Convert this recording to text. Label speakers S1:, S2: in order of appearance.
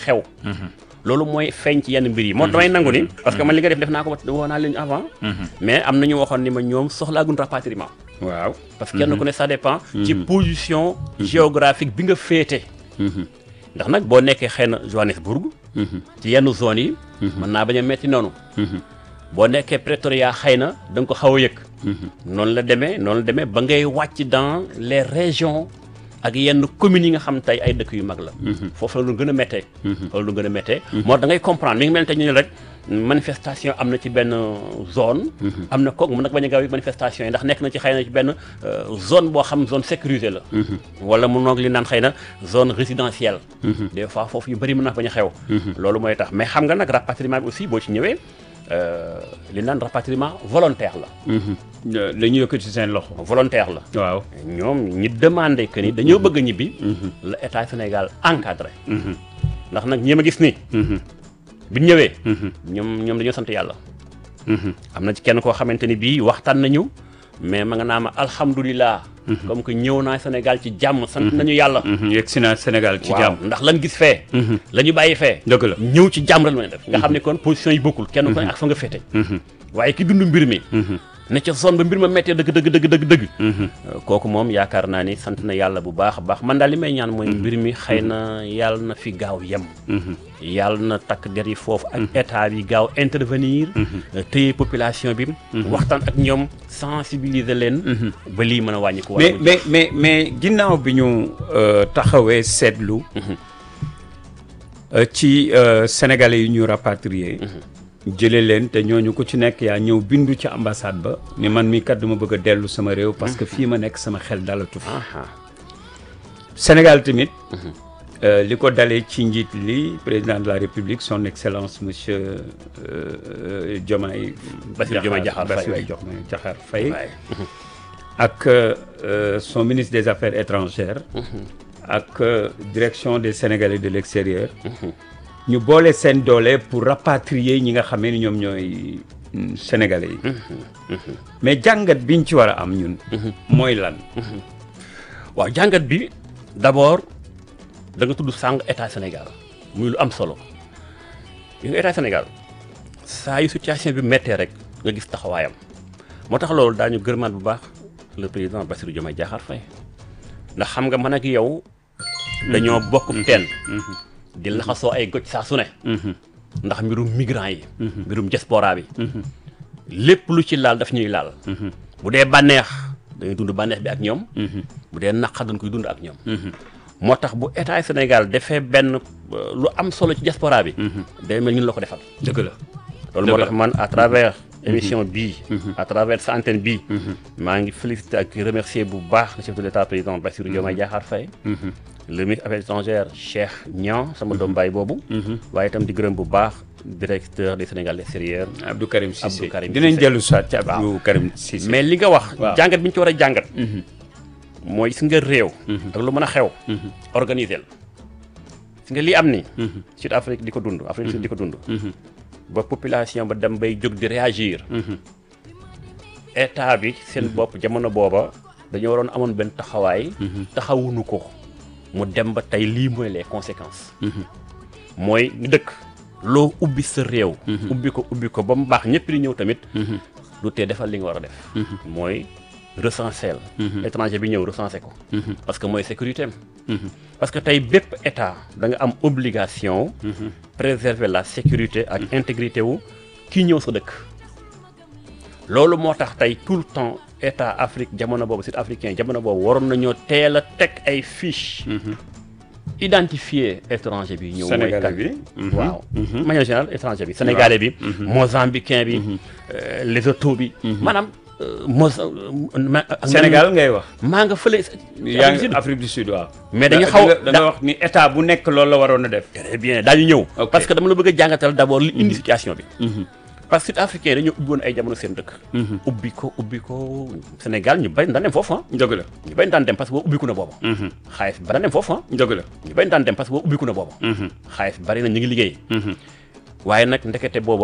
S1: xew loolu mooy feeñ ci yenn mbir yi moo damay nangu ni parce que man li nga def def naa ko woo naa leen avant mais am na ñu waxoon ni ma ñoom soxlaagun rapatriement
S2: waaw
S1: parce que kenn ku ne ça dépend ci position géographique bi nga féete ndax nag boo nekkee xëy na Johannesburg ci yenn zones yi mën naa bañ a metti noonu boo nekkee Pretoria xëy na da nga ko xaw a yëg noonu la demee noonu la demee ba ngay wàcc dans les régions ak yenn communes yi nga xam tey ay dëkk yu mag la foofu la lu gën a méttee foofu la lu gën a méttee moo da ngay comprendre mi ngi mel ne tey ñu ne rek manifestation am na ci benn zone am na kook mu nag bañ a gaaw yi manifestation yi ndax nekk na ci xëy na ci benn zone boo xam zone sécurisée la wala mu noog li naan xëy na zone résidentielle des fois foofu yu bëri mën na bañ a xew loolu mooy tax mais xam nga nag rapatriement bi aussi boo ci ñëwee li naan rapatriement volontaire la
S2: la ñu yëkkati seen loxo
S1: volontaire la
S2: waaw
S1: ñoom ñi demandé que ni dañoo bëgg a ñibbi la état Sénégal encadré ndax nag ñi ma gis nii bi ñu ñëwee ñoom ñoom dañoo sant yàlla am na ci kenn koo xamante ni bii waxtaan nañu mais ma nga naa ma alhamdulilah comme que ñëw naa Sénégal ci jàmm sant nañu yàlla
S2: yegg si naa Sénégal ci
S1: waaw
S2: jàmm
S1: ndax lan gis fee la ñu bàyyi fee
S2: dëgg la
S1: ñëw ci jàmm rek la ñu def nga xam ne kon position yi bokkul kenn ku ne ak fa nga féete waaye ki dund mbir mi ne ca zone ba mbir ma méttee dëgg dëgg dëgg dëgg dëgg kooku moom yaakaar naa ni sant na yàlla bu baax a baax man daal li may ñaan mooy mbir mi xëy na yàlla na fi gaaw yem yàlla na takk der yi foofu ak état bi gaaw intervenir téye population bi waxtaan ak ñoom sensibiliser leen ba lii mën a wàññi ko
S2: mais mais mais mais ginnaaw bi ñu euh, taxawee seetlu euh, ci euh, sénégalais yi ñu rapatrié jële leen te ñooñu ku ci nekk yaa ñëw bindu ci ambassade ba ni man mi kat duma bëgg a dellu sama réew parce que fii ma nekk sama xel dalatu fi Sénégal tamit euh, li ko dalee ci njiit li président de la République son excellence monsieur euh, euh, Diomaye
S1: Bassirou Diomaye Diakhar Faye.
S2: Bassirou Diomaye Diakhar Faye
S1: waaye
S2: ak euh, son ministre des affaires étrangères ak euh, direction des Sénégalais de l'extérieur ñu boole seen doole pour rapatrier ñi nga xamee ni ñoom ñooy mm, Sénégalais yi mais jàngat biñ ci war a am ñun mooy lan
S1: waaw jàngat bi d'abord da nga tudd sàng état Sénégal muy lu am solo yi nga état Sénégal saa yu situation bi méttee rek nga gis taxawaayam moo tax loolu daañu gërëmaat bu baax le président Bassirou Diomaye Diakhar Faye ndax xam nga man ak yow dañoo bokk teen di laxasoo ay goj saa su ne ndax mbirum migrant yi mbirum diaspora bi lépp lu ci laal daf ñuy laal bu dee bànneex dañuy dund bànneex bi ak ñoom bu dee naqar dañ koy dund ak ñoom moo tax bu état Sénégal defee benn euh, lu am solo ci diaspora bi day mel ñun la ko defal
S2: dëgg la
S1: loolu moo
S2: Dëgg
S1: tax man à travers émission bii à travers sa antenne bii maa ngi féliciter ak remercier bu baax le chef de l'état président Bassirou Diomaye Diakhar Faye le ministre affaires étrangères Cheikh Niang sama doom baay boobu waaye itam di gërëm bu baax directeur des Sénégal extérieur
S2: Abdou Karim Cissé
S1: Abdou Karim
S2: dinañ
S1: Cissé.
S2: dellu soit ci Abdou Karim Cissé
S1: mais li nga wax
S2: Waaw.
S1: jàngat bi ñu ci war a jàngat mooy si nga réew ak lu mën a xew organiser la si nga lii am ni Sud Afrique di ko dund Afrique du Sud di ko dund ba population ba dem bay jóg di réagir état bi seen bopp jamono booba dañoo waroon amoon benn taxawaay taxawuñu ko mu dem ba tey lii mooy les conséquences mooy dëkk loo ubbi sa réew ubbi ko ubbi ko ba mu baax ñëpp di ñëw tamit du tee defal li nga war a def mooy recenser la étranger bi ñëw recenser ko parce que mooy sécurité am parce que tey bépp état da nga am obligation préserver la sécurité ak intégrité wu kii ñëw sa dëkk loolu moo tax tey tout le temps état Afrique jamono boobu sud africain jamono boobu waroon nañoo teel a teg ay fiche identifier étranger bi ñëw mooy
S2: Sénégalais
S1: kan
S2: bi.
S1: waaw manière générale étranger bi sénégalais bi mozambicain bi euh, lesotho bi maanaam euh, Moza ma- ak
S2: Sénégal ngay wax
S1: maa nga fële
S2: yaa
S1: Afrique du
S2: ngi
S1: Sud.
S2: Afrique du Sud waaw
S1: Mais dañu
S2: Da-
S1: xaw-
S2: da nga- da nga
S1: da-
S2: wax ni état bu nekk loolu la waroon a def
S1: très bien daañu ñëw
S2: Ok.
S1: parce que dama la bëgg a jàngatal d'abord li indi situation bi parce que sud africain dañoo ubbi woon ay jamono seen dëkk ubbi ko ubbi ko Sénégal ñu bañ daan dem foofu ah
S2: dëgg la
S1: ñu bañ daan dem parce que boo ubbiku na booba xaalis bi ba daan dem foofu ah
S2: dëgg la
S1: ñu bañ daan dem parce que boo ubbiku na booba xaalis bi bari na ñu ngi liggéey waaye nag ndekete boobu